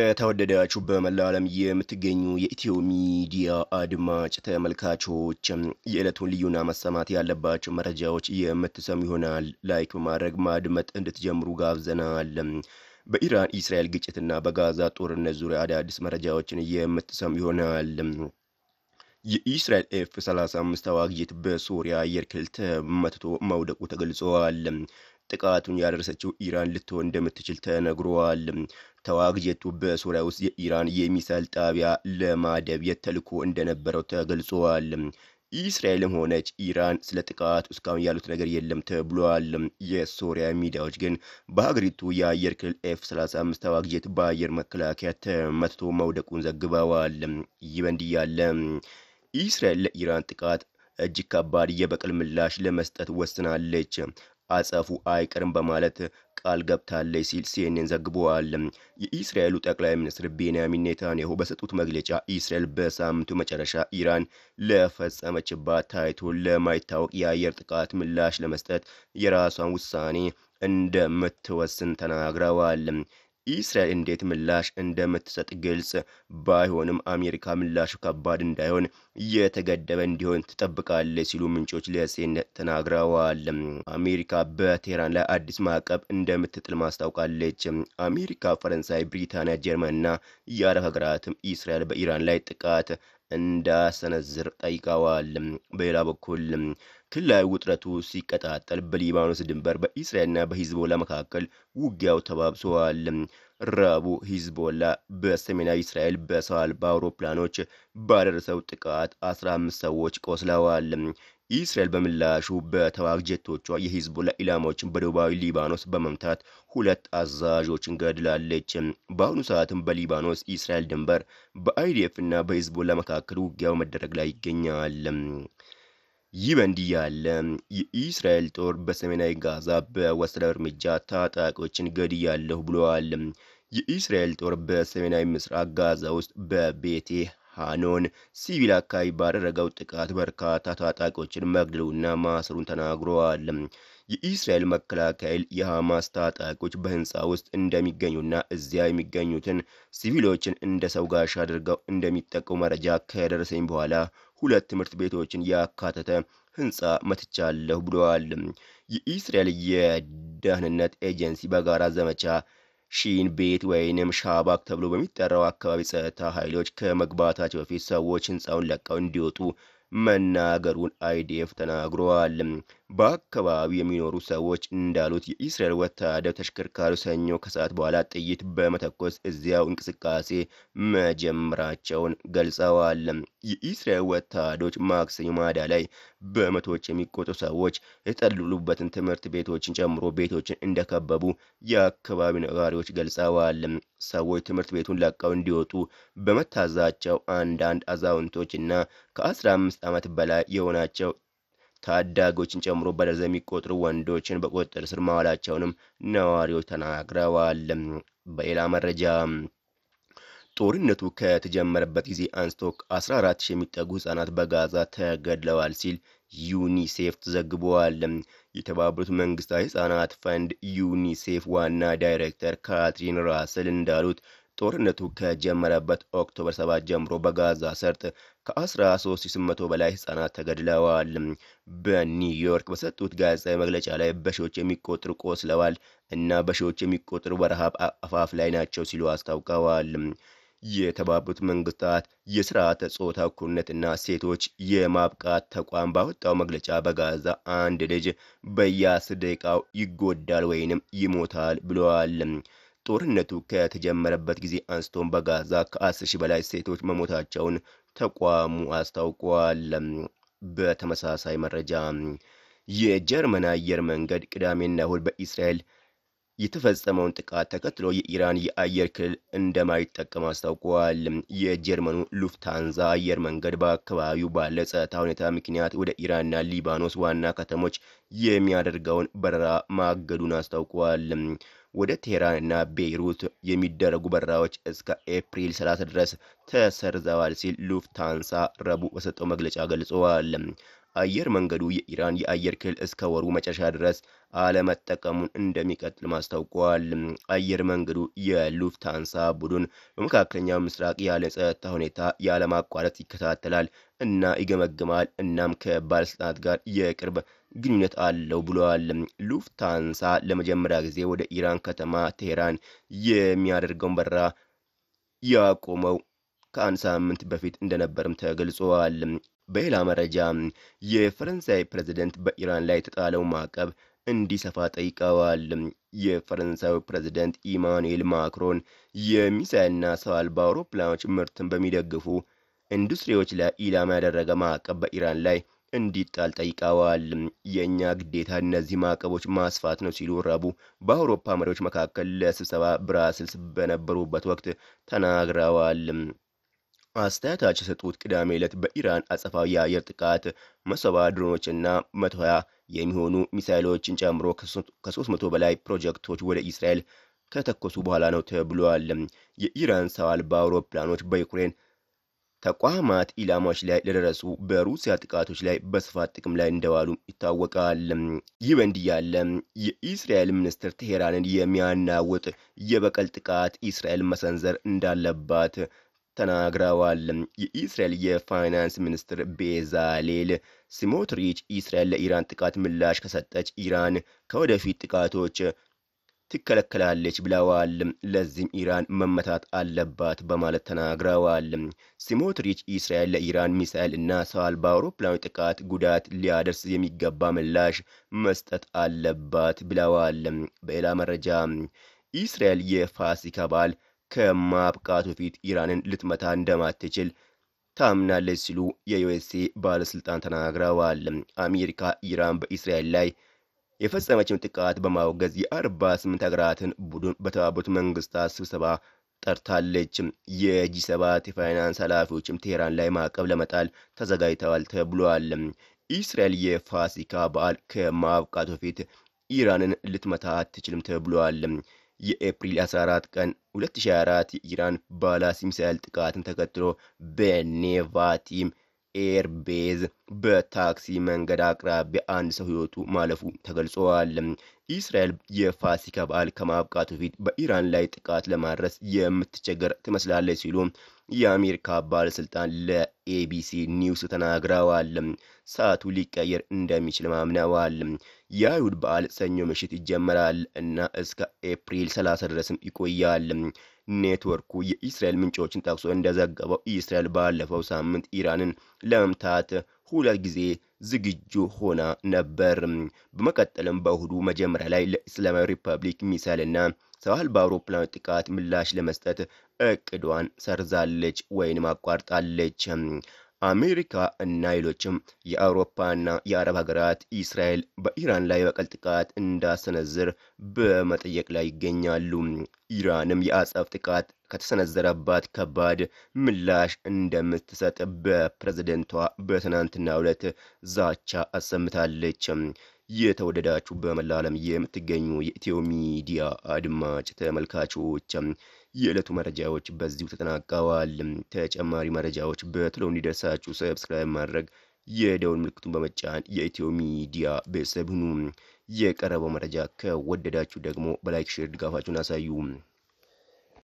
የተወደዳችሁ በመላው ዓለም የምትገኙ የኢትዮ ሚዲያ አድማጭ ተመልካቾች የዕለቱን ልዩና መሰማት ያለባቸው መረጃዎች የምትሰሙ ይሆናል። ላይክ በማድረግ ማድመጥ እንድትጀምሩ ጋብዘናል። በኢራን ኢስራኤል ግጭትና በጋዛ ጦርነት ዙሪያ አዳዲስ መረጃዎችን የምትሰሙ ይሆናል። የኢስራኤል ኤፍ 35 ተዋጊ ጄት በሶሪያ አየር ክልል ተመትቶ መውደቁ ተገልጸዋል። ጥቃቱን ያደረሰችው ኢራን ልትሆን እንደምትችል ተነግሯል። ተዋጊ ጄቱ በሶሪያ ውስጥ የኢራን የሚሳይል ጣቢያ ለማደብየት ተልዕኮ እንደነበረው ተገልጿል። ኢስራኤልም ሆነች ኢራን ስለ ጥቃቱ እስካሁን ያሉት ነገር የለም ተብሏል። የሶሪያ ሚዲያዎች ግን በሀገሪቱ የአየር ክልል ኤፍ 35 ተዋጊ ጄት በአየር መከላከያ ተመትቶ መውደቁን ዘግበዋል። ይህ በእንዲህ ያለ ኢስራኤል ለኢራን ጥቃት እጅግ ከባድ የበቀል ምላሽ ለመስጠት ወስናለች፣ አጸፉ አይቀርም በማለት ቃል ገብታለች ሲል ሲኤንኤን ዘግበዋል። የኢስራኤሉ ጠቅላይ ሚኒስትር ቤንያሚን ኔታንያሁ በሰጡት መግለጫ ኢስራኤል በሳምንቱ መጨረሻ ኢራን ለፈጸመችባት ታይቶ ለማይታወቅ የአየር ጥቃት ምላሽ ለመስጠት የራሷን ውሳኔ እንደምትወስን ተናግረዋል። ኢስራኤል እንዴት ምላሽ እንደምትሰጥ ግልጽ ባይሆንም አሜሪካ ምላሹ ከባድ እንዳይሆን የተገደበ እንዲሆን ትጠብቃለች ሲሉ ምንጮች ለሴኔት ተናግረዋል። አሜሪካ በቴህራን ላይ አዲስ ማዕቀብ እንደምትጥል ማስታውቃለች። አሜሪካ፣ ፈረንሳይ፣ ብሪታንያ፣ ጀርመንና የአረብ ሀገራትም ኢስራኤል በኢራን ላይ ጥቃት እንዳሰነዝር ጠይቀዋል። በሌላ በኩል ክልላዊ ውጥረቱ ሲቀጣጠል በሊባኖስ ድንበር በኢስራኤልና በሂዝቦላ መካከል ውጊያው ተባብሰዋል። ረቡዕ ሂዝቦላ በሰሜናዊ እስራኤል በሰው አልባ አውሮፕላኖች ባደረሰው ጥቃት 15 ሰዎች ቆስለዋል። ኢስራኤል በምላሹ በተዋጊ ጄቶቿ የሂዝቦላ ኢላማዎችን በደቡባዊ ሊባኖስ በመምታት ሁለት አዛዦችን ገድላለች። በአሁኑ ሰዓትም በሊባኖስ ኢስራኤል ድንበር በአይዲኤፍ እና በሂዝቦላ መካከል ውጊያው መደረግ ላይ ይገኛል። ይህ በእንዲህ ያለ የኢስራኤል ጦር በሰሜናዊ ጋዛ በወሰደው እርምጃ ታጣቂዎችን ገድያለሁ ብለዋል። የኢስራኤል ጦር በሰሜናዊ ምስራቅ ጋዛ ውስጥ በቤቴ ሃኖን ሲቪል አካባቢ ባደረገው ጥቃት በርካታ ታጣቂዎችን መግደሉና ማሰሩን ተናግረዋል። የኢስራኤል መከላከያ የሐማስ ታጣቂዎች በህንፃ ውስጥ እንደሚገኙና እዚያ የሚገኙትን ሲቪሎችን እንደ ሰው ጋሻ አድርገው እንደሚጠቀሙ መረጃ ከደረሰኝ በኋላ ሁለት ትምህርት ቤቶችን ያካተተ ህንፃ መትቻለሁ ብለዋል። የኢስራኤል የደህንነት ኤጀንሲ በጋራ ዘመቻ ሺን ቤት ወይንም ሻባክ ተብሎ በሚጠራው አካባቢ ጸጥታ ኃይሎች ከመግባታቸው በፊት ሰዎች ህንፃውን ለቀው እንዲወጡ መናገሩን አይዲኤፍ ተናግረዋል። በአካባቢው የሚኖሩ ሰዎች እንዳሉት የኢስራኤል ወታደር ተሽከርካሪ ሰኞ ከሰዓት በኋላ ጥይት በመተኮስ እዚያው እንቅስቃሴ መጀመራቸውን ገልጸዋል። የኢስራኤል ወታደሮች ማክሰኞ ማዳ ላይ በመቶዎች የሚቆጠሩ ሰዎች የተጠለሉበትን ትምህርት ቤቶችን ጨምሮ ቤቶችን እንደከበቡ የአካባቢው ነዋሪዎች ገልጸዋል። ሰዎች ትምህርት ቤቱን ለቀው እንዲወጡ በመታዛቸው አንዳንድ አዛውንቶች እና ከ15 ዓመት በላይ የሆናቸው ታዳጊዎችን ጨምሮ በደርዘን የሚቆጠሩ ወንዶችን በቁጥጥር ስር ማዋላቸውንም ነዋሪዎች ተናግረዋል። በሌላ መረጃ ጦርነቱ ከተጀመረበት ጊዜ አንስቶ 14 ሺህ የሚጠጉ ህጻናት በጋዛ ተገድለዋል ሲል ዩኒሴፍ ተዘግበዋል። የተባበሩት መንግስታት ህጻናት ፈንድ ዩኒሴፍ ዋና ዳይሬክተር ካትሪን ራስል እንዳሉት ጦርነቱ ከጀመረበት ኦክቶበር 7 ጀምሮ በጋዛ ሰርጥ ከ13800 በላይ ህጻናት ተገድለዋል። በኒውዮርክ በሰጡት ጋዜጣዊ መግለጫ ላይ በሺዎች የሚቆጠሩ ቆስለዋል እና በሺዎች የሚቆጠሩ በረሃብ አፋፍ ላይ ናቸው ሲሉ አስታውቀዋል። የተባበሩት መንግስታት የስርዓተ ጾታ እኩልነትና ሴቶች የማብቃት ተቋም ባወጣው መግለጫ በጋዛ አንድ ልጅ በየአስር ደቂቃው ይጎዳል ወይንም ይሞታል ብለዋል። ጦርነቱ ከተጀመረበት ጊዜ አንስቶም በጋዛ ከ10 ሺህ በላይ ሴቶች መሞታቸውን ተቋሙ አስታውቋል። በተመሳሳይ መረጃ የጀርመን አየር መንገድ ቅዳሜና እሁድ በኢስራኤል የተፈጸመውን ጥቃት ተከትሎ የኢራን የአየር ክልል እንደማይጠቀም አስታውቀዋል። የጀርመኑ ሉፍታንዛ አየር መንገድ በአካባቢው ባለ ጸጥታ ሁኔታ ምክንያት ወደ ኢራንና ሊባኖስ ዋና ከተሞች የሚያደርገውን በረራ ማገዱን አስታውቀዋል። ወደ ቴህራን እና ቤይሩት የሚደረጉ በረራዎች እስከ ኤፕሪል 30 ድረስ ተሰርዘዋል ሲል ሉፍታንሳ ረቡዕ በሰጠው መግለጫ ገልጸዋል። አየር መንገዱ የኢራን የአየር ክልል እስከ ወሩ መጨረሻ ድረስ አለመጠቀሙን እንደሚቀጥል ማስታውቋል። አየር መንገዱ የሉፍታንሳ ቡድን በመካከለኛው ምስራቅ ያለ ጸጥታ ሁኔታ ያለማቋረጥ ይከታተላል እና ይገመግማል እናም ከባለስልጣናት ጋር የቅርብ ግንኙነት አለው ብለዋል። ሉፍታንሳ ለመጀመሪያ ጊዜ ወደ ኢራን ከተማ ቴሄራን የሚያደርገውን በረራ ያቆመው ከአንድ ሳምንት በፊት እንደነበርም ተገልጿል። በሌላ መረጃ የፈረንሳይ ፕሬዝደንት በኢራን ላይ የተጣለው ማዕቀብ እንዲሰፋ ጠይቀዋል። የፈረንሳዩ ፕሬዝደንት ኢማኑኤል ማክሮን የሚሳይልና ሰው አልባ አውሮፕላኖች ምርትን በሚደግፉ ኢንዱስትሪዎች ላይ ኢላማ ያደረገ ማዕቀብ በኢራን ላይ እንዲጣል ጠይቀዋል። የእኛ ግዴታ እነዚህ ማዕቀቦች ማስፋት ነው ሲሉ ረቡዕ በአውሮፓ መሪዎች መካከል ለስብሰባ ብራስልስ በነበሩበት ወቅት ተናግረዋል። አስተያየታቸው የሰጡት ቅዳሜ ዕለት በኢራን አጸፋዊ የአየር ጥቃት መሰባ ድሮኖችና መቶ ሀያ የሚሆኑ ሚሳይሎችን ጨምሮ ከሶስት መቶ በላይ ፕሮጀክቶች ወደ እስራኤል ከተኮሱ በኋላ ነው ተብሏል። የኢራን ሰው አልባ አውሮፕላኖች በዩክሬን ተቋማት ኢላማዎች ላይ ለደረሱ በሩሲያ ጥቃቶች ላይ በስፋት ጥቅም ላይ እንደዋሉ ይታወቃል። ይህ በእንዲህ ያለ የኢስራኤል ሚኒስትር ቴሄራንን የሚያናውጥ የበቀል ጥቃት እስራኤል መሰንዘር እንዳለባት ተናግረዋል። የኢስራኤል የፋይናንስ ሚኒስትር ቤዛሌል ስሞትሪች እስራኤል ለኢራን ጥቃት ምላሽ ከሰጠች ኢራን ከወደፊት ጥቃቶች ትከለከላለች ብለዋል። ለዚህም ኢራን መመታት አለባት በማለት ተናግረዋል። ስሞትሪች እስራኤል ለኢራን ሚሳኤል እና ሰው አልባ አውሮፕላኖች ጥቃት ጉዳት ሊያደርስ የሚገባ ምላሽ መስጠት አለባት ብለዋል። በሌላ መረጃ እስራኤል የፋሲካ በዓል ከማብቃቱ ፊት ኢራንን ልትመታ እንደማትችል ታምናለች ሲሉ የዩኤስኤ ባለስልጣን ተናግረዋል። አሜሪካ ኢራን በእስራኤል ላይ የፈጸመችውን ጥቃት በማውገዝ የአርባ ስምንት ሀገራትን ቡድን በተባበሩት መንግስታት ስብሰባ ጠርታለች። የጂ ሰባት የፋይናንስ ኃላፊዎችም ቴሄራን ላይ ማዕቀብ ለመጣል ተዘጋጅተዋል ተብሏል። እስራኤል የፋሲካ በዓል ከማብቃቱ በፊት ኢራንን ልትመታ አትችልም ተብሏል። የኤፕሪል 14 ቀን 2024 የኢራን ባላስቲክ ሚሳይል ጥቃትን ተከትሎ በኔቫቲም ኤርቤዝ በታክሲ መንገድ አቅራቢያ አንድ ሰው ሕይወቱ ማለፉ ተገልጿል። እስራኤል የፋሲካ በዓል ከማብቃቱ በፊት በኢራን ላይ ጥቃት ለማድረስ የምትቸገር ትመስላለች ሲሉ የአሜሪካ ባለስልጣን ለኤቢሲ ኒውስ ተናግረዋል። ሰዓቱ ሊቀየር እንደሚችል ማምነዋል። የአይሁድ በዓል ሰኞ ምሽት ይጀመራል እና እስከ ኤፕሪል 30 ድረስም ይቆያል። ኔትወርኩ የኢስራኤል ምንጮችን ጠቅሶ እንደዘገበው እስራኤል ባለፈው ሳምንት ኢራንን ለመምታት ሁለት ጊዜ ዝግጁ ሆና ነበር። በመቀጠልም በእሁዱ መጀመሪያ ላይ ለእስላማዊ ሪፐብሊክ ሚሳይልና ሰው አልባ አውሮፕላኖች ጥቃት ምላሽ ለመስጠት እቅዷን ሰርዛለች ወይንም አቋርጣለች። አሜሪካ እና ሌሎችም የአውሮፓና የአረብ ሀገራት እስራኤል በኢራን ላይ የበቀል ጥቃት እንዳሰነዝር በመጠየቅ ላይ ይገኛሉ። ኢራንም የአጸፋ ጥቃት ከተሰነዘረባት ከባድ ምላሽ እንደምትሰጥ በፕሬዝደንቷ በትናንትናው ዕለት ዛቻ አሰምታለች። የተወደዳችሁ በመላ ዓለም የምትገኙ የኢትዮ ሚዲያ አድማጭ ተመልካቾች የዕለቱ መረጃዎች በዚሁ ተጠናቀዋል። ተጨማሪ መረጃዎች በቶሎ እንዲደርሳችሁ ሰብስክራይብ ማድረግ የደውል ምልክቱን በመጫን የኢትዮ ሚዲያ ቤተሰብ ሁኑ። የቀረበው መረጃ ከወደዳችሁ ደግሞ በላይክ ሼር ድጋፋችሁን አሳዩ።